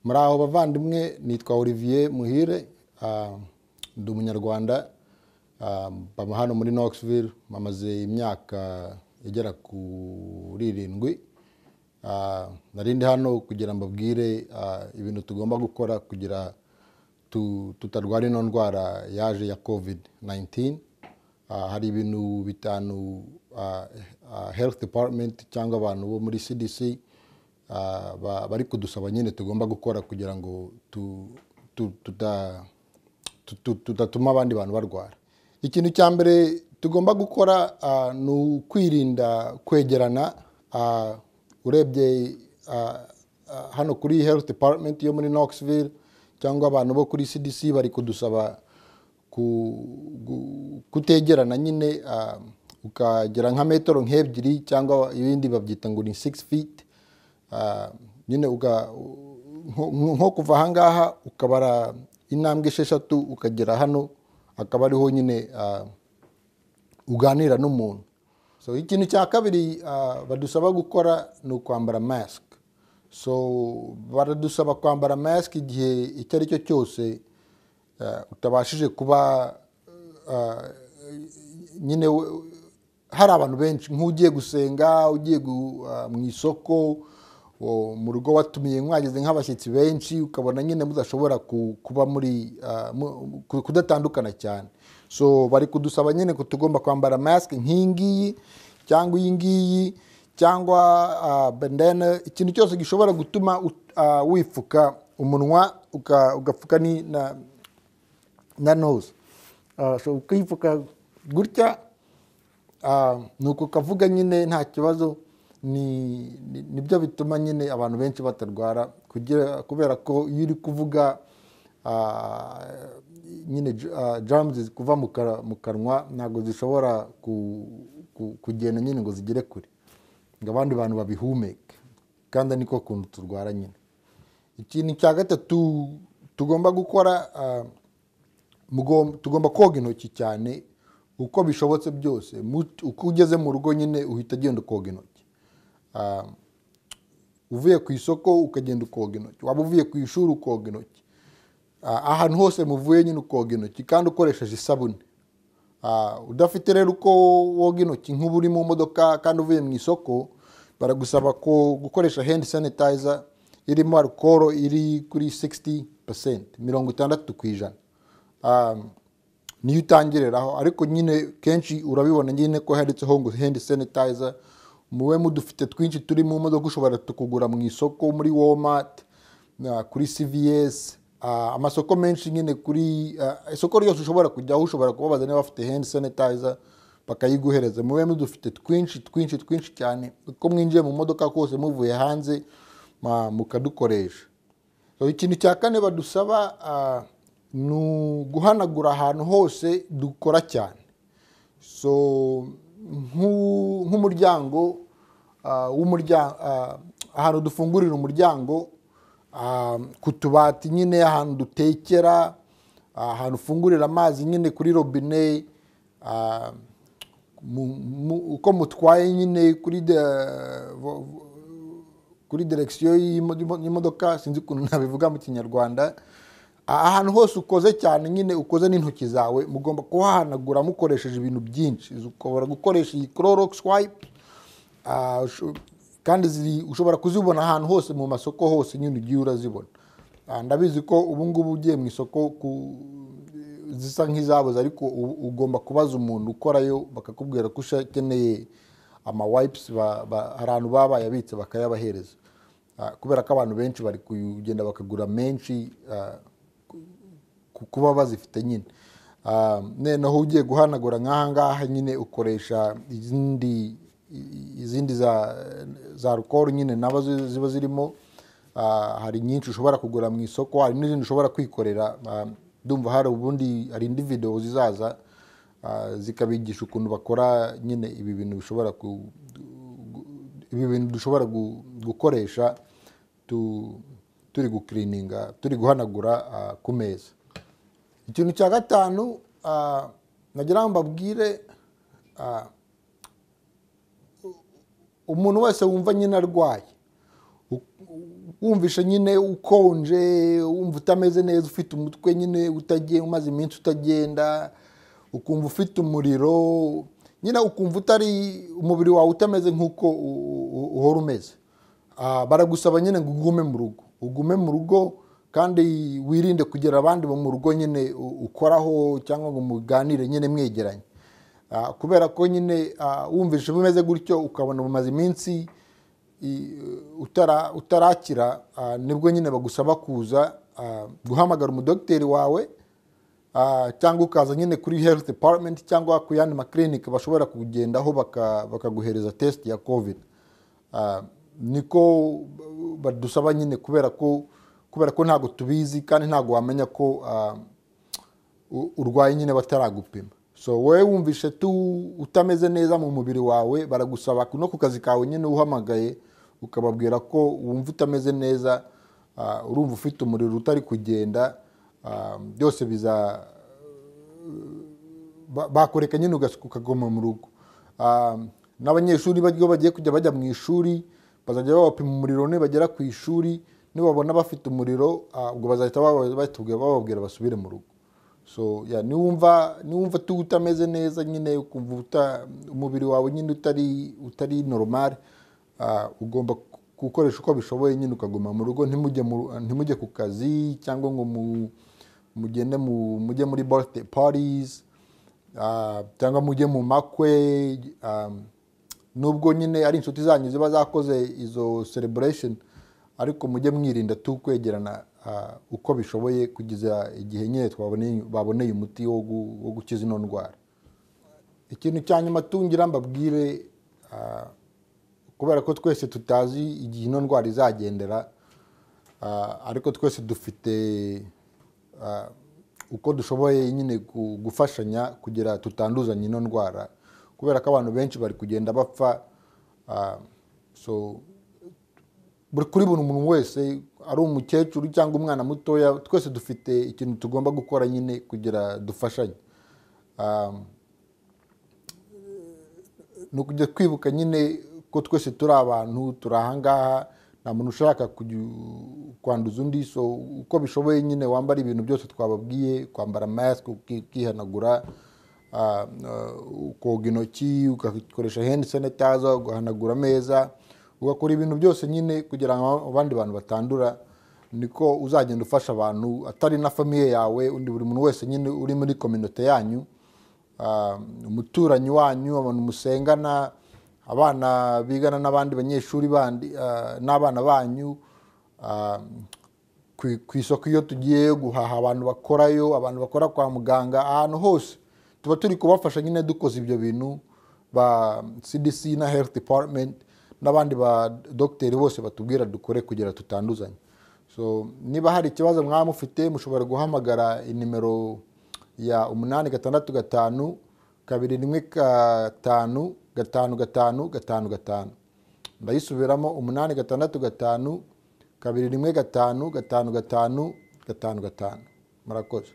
muri aho bavandimwe nitwa olivier muhire ah, ndi umunyarwanda ah, mba hano muri knoxville mamaze imyaka igera kuri irindwi Ah, nari ndi hano kugira mbabwire ah, ibintu tugomba gukora kugira tu- tutarwara ino ndwara yaje ya covid 19 Ah, hari ibintu bitanu ah, ah, health department cyangwa abantu bo muri cdc ah, ba- bari kudusaba nyine tugomba gukora kugira ngo tu- tu- tuta- tu- tu- tutatuma abandi bantu barwara ikintu cya mbere tugomba gukora ah, ni ukwirinda kwegerana ah, urebye ah, ah, hano kuri health department yo muri knoxville cyangwa abantu bo kuri cdc bari kudusaba ku- gu- kutegerana nyine ah, ukagera nka metero nk'ebyiri cyangwa ibindi babyita ngo ni six feet Ah, nyine uga- nko- nko nko kuva ahangaha ukabara intambwe esheshatu ukagera hano akaba ariho nyine ah, uganira n'umuntu so ikintu cya kabiri ah, badusaba gukora ni ukwambara mask so baradusaba kwambara mask igihe icyo ari cyo cyose ah, utabashije kuba ah, nyine we- hari abantu benshi nk'ugiye gusenga ugiye gu- ah, mu isoko o, mu rugo watumiye mwageze nk'abashyitsi benshi ukabona nyine mudashobora ku- kuba muri ah, mu- ku- kudatandukana cyane so bari kudusaba nyine ko tugomba kwambara mask nk'iyingiyi cyangwa iyi ngiyi cyangwa ah, bandana ikintu cyose gishobora gutuma ut- ah, wifuka umunwa uka- ugapfuka ni- na- na nose Ah, so ukifuka gutya Ah, ni uko kavuga nyine nta kibazo ni ni- nibyo bituma nyine abantu benshi batarwara kugira kubera ko iyo uri kuvuga ah, nyine j- ah, germs kuva mu kara- mu kanwa ntabwo zishobora ku- ku- kugenda nyine ngo zigere kure ngo abandi bantu babihumeke kandi ari niko kuntu turwara nyine ikintu cya gatatu tugomba gukora ah, mugom- tugomba koga intoki cyane uko bishobotse byose Mu- uko ugeze mu rugo nyine uhita ugenda ukoga intoki Ah, uvuye ku isoko ukagenda ukoga intoki waba uvuye ku ishuri ukoga intoki Ah, ahantu hose muvuye nyine ukoga intoki kandi ukoresheje isabune Ah, udafite rero uko woga intoki nk'uba uri mu modoka kandi uvuye mu isoko baragusaba ko gukoresha hand sanitizer irimo alcohol iri kuri 60% mirongo itandatu ku ijana Ah, niyo utangiriraho ariko nyine kenshi urabibona nyine ko handitseho ngo hand sanitizer muwe mudufite twinshi turi mu modoka ushobora tukugura mu isoko muri walmart na- kuri cvs ah, amasoko menshi nyine kuri ah, isoko ryose ushobora kujyaho ushobora kubabaza niba bafite hand sanitizer bakayiguhereza mube mudufite twinshi twinshi twinshi cyane uko mwinjiye mu modoka kose muvuye hanze ma- mukadukoresha So, ikintu cya kane badusaba ah, ni uguhanagura ahantu hose dukora cyane so nk'u- nk'umuryango ah, w'umurya- ah, ahantu dufungurira umuryango ah, ku tubati nyine ahantu dutekera ah, ahantu ufungurira amazi nyine kuri robine ah, mu- mu- uko mutwaye nyine kuri de- vo- vo- kuri direkisiyo y'imo- y'imo- y'imodoka sinzi ukuntu nabivuga mu kinyarwanda Ah, ahantu hose ukoze cyane nyine ukoze n'intoki zawe mugomba kuhahanagura mukoresheje ibintu byinshi ushobora gukoresha iyi clorox wipe Ah, usho- kandi ziri ushobora kuzibona ahantu hose mu masoko hose nyine ugiye urazibona Ah, ndabizi ko ubu ngubu ugiye mu isoko ku- zisa nk'izabuze ariko u- ugomba kubaza umuntu ukorayo bakakubwira ko ukeneye amawipes ba- ba- hari ahantu baba bayabitse bakayabahereza Ah, kubera ko abantu benshi bari kugenda bakagura menshi ah, ku- kuba bazifite nyine Ah, noneho ugiye guhanagura nk'ahangaha nyine ukoresha izindi i- izindi za za alcohol nyine nabo zi- ziba zirimo Ah, hari nyinshi ushobora kugura mu isoko hari n'izindi ushobora kwikorera Ah, ndumva hari ubundi hari indi video zizaza ah, zikabigisha ukuntu bakora nyine ibi bintu bishobora ku- ibi bintu dushobora gu- gukoresha tu- turi gukirininga turi guhanagura ah, ku meza ikintu cya gatanu ah, nagira ngo mbabwire ah, umuntu wese wumva nyine arwaye wumvishe nyine ukonje wumva utameze neza ufite umutwe nyine utagenda umaze iminsi utagenda ukumva ufite umuriro nyine ukumva utari umubiri wawe utameze nk'uko u- u- uhora umeze Ah, baragusaba nyine ngo ugume mu rugo ugume mu rugo kandi wirinde kugira abandi bo mu rugo nyine u- ukoraho cyangwa ngo muganire nyine mwegeranye Ah, kubera ko nyine ah, wumvishe bimeze gutyo ukabona bumaze iminsi i- utara- utarakira ah, nibwo nyine bagusaba kuza ah, guhamagara umudogiteri wawe ah, cyangwa ukaza nyine kuri health department cyangwa ku yandi makirinike bashobora kugendaho baka- bakaguhereza test ya covid Ah, niko badusaba nyine kubera ko kubera ko ntabwo tubizi kandi ntabwo wamenya ko ah, u- urwaye nyine bataragupima so wowe wumvishe tu utameze neza mu mubiri wawe baragusaba no ku kazi kawe nyine uhamagaye ukababwira ko wumva utameze neza ah, urumva ufite umuriro utari kugenda ah, byose biza ba- bakureka nyine ugas- ukaguma mu rugo Ah, n'abanyeshuri bajya bagiye kujya bajya mu ishuri bazajya babapima umuriro nibagera ku ishuri nibabona bafite umuriro ah, ubwo bazahita baba- batubwira- bababwira basubire mu rugo so ya niwumva niwumva tu utameze neza nyine ukumva uta- umubiri wawe nyine utari utari normal ah, ugomba ku- gukoresha uko bishoboye nyine ukaguma mu rugo ntimujye mu- ntimujye ku kazi cyangwa ngo mu- mugende mu- mujye muri birthday parties ah, cyangwa mujye mu makwe ah, nubwo nyine ari inshuti zanyu ziba zakoze izo celebration ariko mujye mwirinda tu kwegerana ah, uko bishoboye kugeza igihe nyine twaboneye baboneye umuti wo gu- wo gukiza ino ndwara ikintu cya nyuma tungira mbabwire ah, kubera ko twese tutazi igihe ino ndwara izagendera Ah, ariko twese dufite ah, uko dushoboye nyine gu- gufashanya kugira tutanduzanye ino ndwara kubera ko abantu benshi bari kugenda bapfa ah, so buri kuri buri muntu wese ari umukecuru cyangwa umwana mutoya twese dufite ikintu tugomba gukora nyine kugira dufashanye Ah, ni ukujya twibuka nyine ko twese turi abantu turi ahangaha nta muntu ushaka kuju- kwanduza undi so uko bishoboye nyine wambara ibintu byose twababwiye kwambara masike uki- ukihanagura ah, ah, ukoga intoki ugakoresha hendi sanitayiza ugahanagura ameza ugakora ibintu byose nyine kugira ngo abandi bantu batandura niko uzagenda ufasha abantu atari na famiye yawe undi buri muntu wese nyine uri muri kominote yanyu Ah, umuturanyi wanyu abantu musengana abana bigana n'abandi banyeshuri bandi ah, n'abana banyu ah, ku- ku isoko iyo tugiye guhaha abantu bakorayo abantu bakora kwa muganga ahantu hose tuba turi kubafasha nyine dukoze ibyo bintu ba cdc na health department n'abandi ba dogiteri bose batubwira dukore kugira tutanduzanye so niba hari ikibazo mwaba mufite mushobora guhamagara inimero ya umunani gatandatu gatanu kabiri rimwe gatanu gatanu gatanu gatanu gatanu ndayisubiramo umunani gatandatu gatanu kabiri rimwe gatanu gatanu gatanu gatanu gatanu murakoze